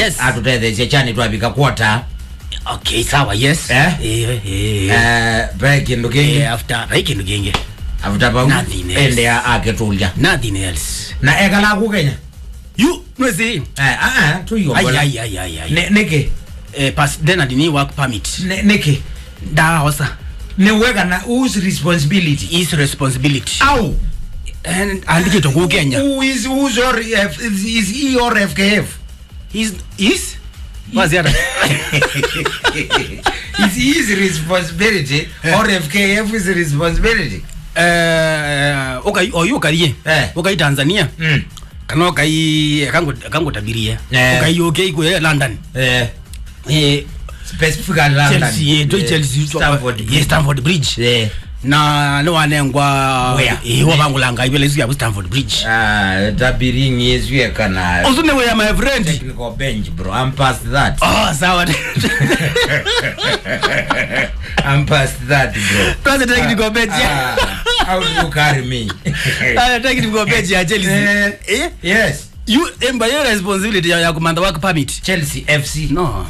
yes atutethetie chani twavika kwota okay sawa yes Eh? eh eh eh pe kindu kingi eh after bai kindu kingi afuta pau Nothing else. ende akitulya nothing else na ekala ku kenya you nwezi eh ah ah ai tuyombola ai ai ai ai Ne- niki eh pas then adini work permit Ne- niki ndaosa niweka na whose responsibility is responsibility au and andikito ku Kenya who is who's or F, is, is he or FKF is is was the other is his responsibility or FKF is responsibility eh ukai oyu ukarie Eh. ukai Tanzania mm. kana ukai kango kango tabirie Eh. ukai UK ku London eh eh specifically London Chelsea eh, to Eh, Chelsea Stamford yes Stamford Bridge eh na ne wanengwa Where? eh wabangulanga ibele isu ya Stamford Bridge ah tabiring is we kana also ne where my friend technical bench bro i'm past that oh sawa i'm past that bro Tuanze technical bench Ah, how do you carry me ah technical bench ya Chelsea Eh. eh yes you emba your responsibility ya ya kumanda work permit chelsea fc no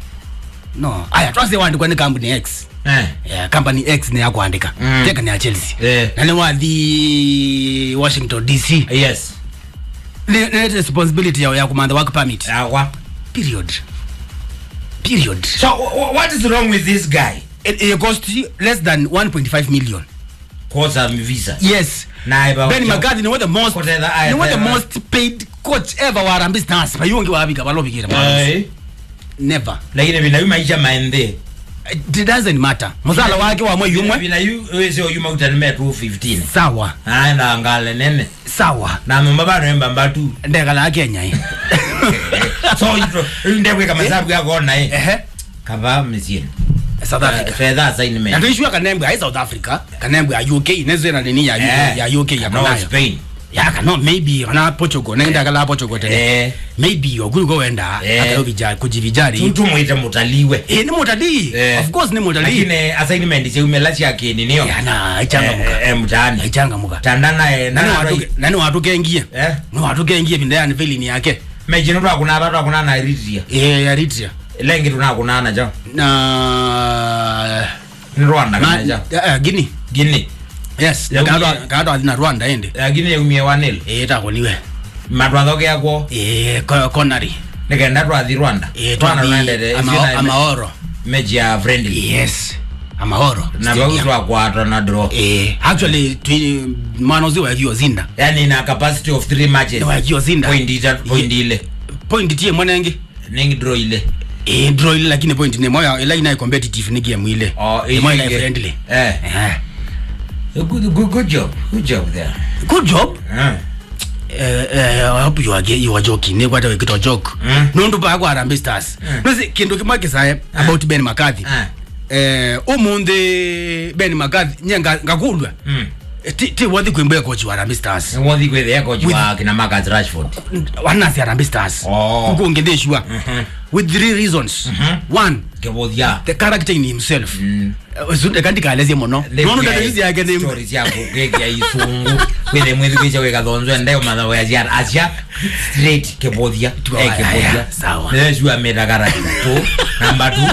no aya twase wandikwa ni company x eh yeah, company x ni yakuandika Mm. teka ni ya chelsea Eh. na ni wathi washington dc yes ni ni responsibility yao ya kumanda work permit awa period period so wh- wh- what is wrong with this guy it, it cost you less than 1.5 million koza visa yes naye ba ben mccarthy ni one of the most Kotela aya ni one of the tena. most paid coach ever wa Harambee Stars bayonge wabika balobikira eh never lakini vina yu maisha maende it doesn't matter musala wake wa mwe yumwe vina yu wese oyuma utanime 215 sawa aenda ngale nene sawa na mama bano emba mbatu ndekala kenya hii so ito ndekwe kama sabu yako na eh ehe kava msien south africa fedha na assignment tuishua kanembwe hai south africa kanembwe ya uk inezwe na nini ya, Eh, ya uk ya no konayo Spain ya kana maybe kana portugal nenda kala portugal tene eh maybe ogulu go wenda Eh. akayo vijari kujivijari tutu mwite mutaliwe eh ni mutalii Eh. of course ni mutalii lakini assignment cheumelas yake ninio yana ichanga muka eh mtaani ichanga muka tandana eh nani na watu nani watu kengie eh ni watu kengie vinda yani feeling yake mejino twa kuna tatu kuna na Eritrea eh ya Eritrea lengi tuna kuna na jo na ni Rwanda na kana jo eh, Guinea gini yes Ya kaado Guinea. kaado na Rwanda ende gini umie wanil eh takoniwe matwatho gyakwo eh ko- Connery nikenda twathi Rwanda eh twana twathi naendete ama amaoro meji ya friendly yes amahoro na Stadium. bau twakwatwa na draw eh actually twi mwana uzi wakiwa zinda yani na capacity of 3 matches wakiwa zinda point ita point ile point tie mwanenge ningi draw ile eh draw ile lakini point ne moya ila ina competitive ni game ile oh Ni moya ina ile- friendly eh eh good good good job good job there good job eh eh eh I hope you are ge- you are joking ne kwata wekito joke Mm. nundu pa kwa Harambee Stars Mm. nozi kindu kimwe kisaye about Ben McCarthy eh eh umundi Ben McCarthy nyenga ngakundwa mm ti ti wathi kwimbwe coach wa Harambee Stars wothi kwithia coach With- wa kina Marcus Rashford wanasi Harambee Stars Oh. kukunge ndeshwa Mhm. with three reasons Mhm. one kevothia the character in himself Mm. usunde kandi kalezie muno nono ndadezi yake ni stories yako gekia isungu kwithe mwithi kwicha wikathonzwe ndeo mathago ya ciara acia straight kevothia Tua- eh kevothia aya, sawa. nesua methagara tu namba tu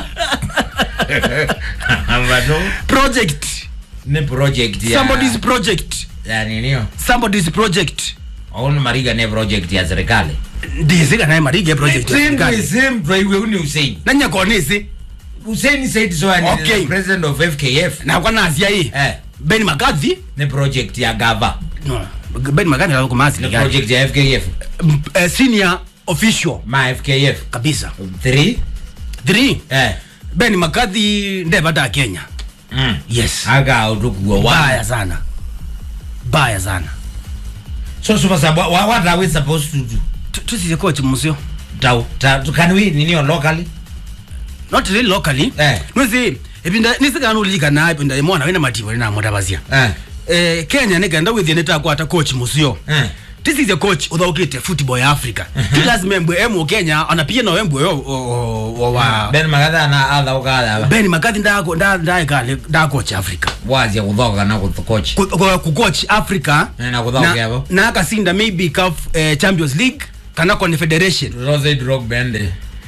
namba tu project ni project ya somebody's project ya ninio somebody's project auni mariga ne project ya serikali ndizika naye marige project ya serikali. simtwaiwe uni Hussein nanyakonisi Hussein said so and Okay. is the president of FKF nakwa nazia hii eh Ben McCarthy ni project ya gava no Ben McCarthy alikuwa kumasi ni project ya FKF uh, senior official ma FKF kabisa 3 three eh Ben McCarthy ndevata Kenya mm yes aga utukuwa baya wa sana baya sana so so what's about, what, what are we supposed to do Tu- tusize coach musio Tau, ta, can we ninio locally not really locally Eh. nwezi ipinda nisikana ulika na ipinda imona wina mativo ina mutavazia eh eh Kenya nigenda withie nitakwata coach musio eh this is a coach uthaukite football ya Africa ti lazima embwe emu Kenya anapia na embwe yo o- o- wa ben magatha na atha ukatha Ben McCarthy ndako nda ndaikale nda coach Africa wazia kuthoka na kuthokocha Ku- ku- ku coach Africa Eh, na kuthoka yabo. na akasinda maybe CAF eh, Champions League kana Confederation Rose drog bende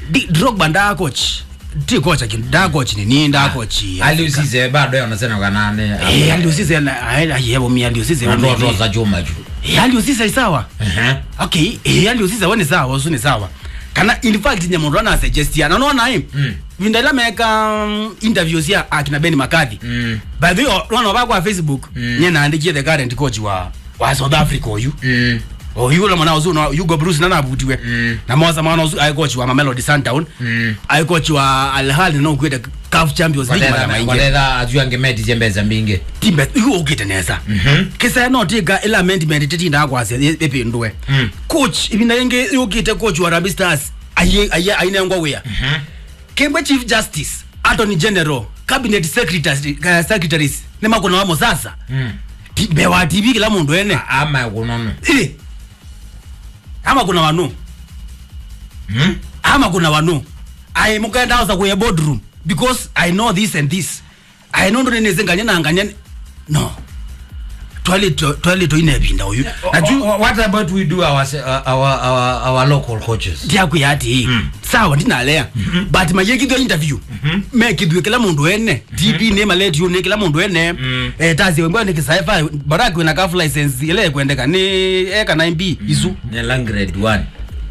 Di- drogba ndaa coach ti coach akini ndaa coach ni ni ndaa coach aliusize bado yonasena kanane eh aliusize na ayebo mi aliusize ndoto za chuma chu eh aliusize sawa Ehe. okay eh aliusize woni sawa usu ni sawa kana in fact nyamundu ana suggest ya naona him Mm. vindala meka um, interviews ya akina Ben McCarthy Mm. by the way wana ba kwa Facebook Mm. nye naandikie the current coach wa wa South Africa oyu Mm. oyu ule mwana uzu na Hugo Bruce nana abutiwe Mm. na mwaza mwana uzu ai coach wa Mamelodi Sundown Mm. ai coach wa Al Ahly no kwenda CAF Champions League mara Wathetha- maingi wathetha aju angemeti chembeza mbingi timbe iwo ukite neza Mhm. kisa no tiga ila amendment titinda kwase epindwe Mm. coach ibina yenge ukite coach wa Harambee Stars aye aye aine ngwa wea Mhm. kembe chief justice attorney general cabinet secretaries uh, secretaries ne makona wamo sasa Mm. timbe wa TV kila mundu ene ama kunono ile ama kuna wanu Mm. ama kuna wanu i mukaenda house kwenye boardroom because i know this and this i know ndo nene zenganya na anganya no twali twali to ine binda uyu Wha- wha- what about we do our, se- uh, our, our, our local coaches ndiaku yati Mm. sawa ndinalea but mayekithwe interview mekithwe kila mundu ene tv ne maleti ne kila mundu ene Mm. eh tazi wengwa ni kisaifa baraki wena kaf license ile kwendeka ni eka 9b isu nela grade 1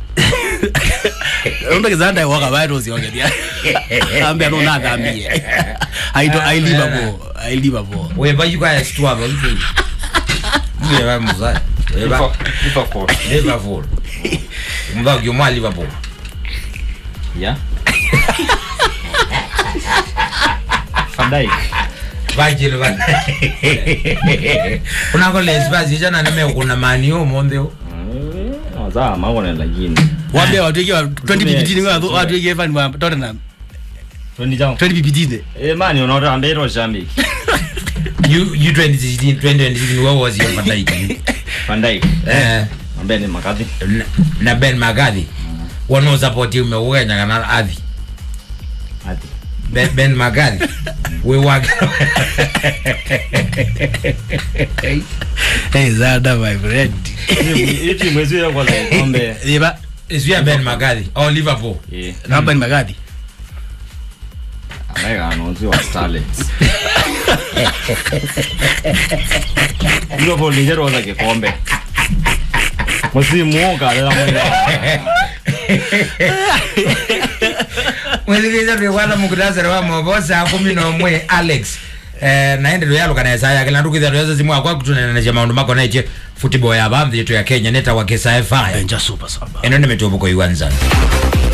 umbe kizanda waka baito sionge dia ambe no na dambie i do i live abo i live abo weba yukaya situava uyeva muza Liverpool. Liverpool. liverpool mvagi umwa liverpool Yeah. Van Dijk. vajili va unako lesipasi chana nimekuna maniyo mondheo Eh, wazaa maone lakini. wambe watu yake 20 ppt ni watu yake fan wa Tottenham Twende jao. 20 ppt ne Eh mani unaona ambero shambi. you you 2016 2016 what was your fadaiki Van Dijk. eh Ambaye ni makadhi. na- na ben magadhi wano support umewenya kana adhi Ati. ben, ben magadhi we wage hey zada my friend Hii timu hizo ya kwanza kombe. yeba isvia ben magadhi au liverpool Eh. namba ni magadi Ambaye anaonzi wa Starlets. Liverpool ni jero za kikombe. Msimu ukalela mwenda. mwethikite twikwana mukutasere wa mobo saa kumi nomwe alex eh, naende luyalukana esaya kila ndukithia twesa simu akwa kutunenenesya maundu makoneche football ya bamthi yetu ya kenya neta wa kesa efaya benja super saba eno nä mä tå mbå ko iwanzani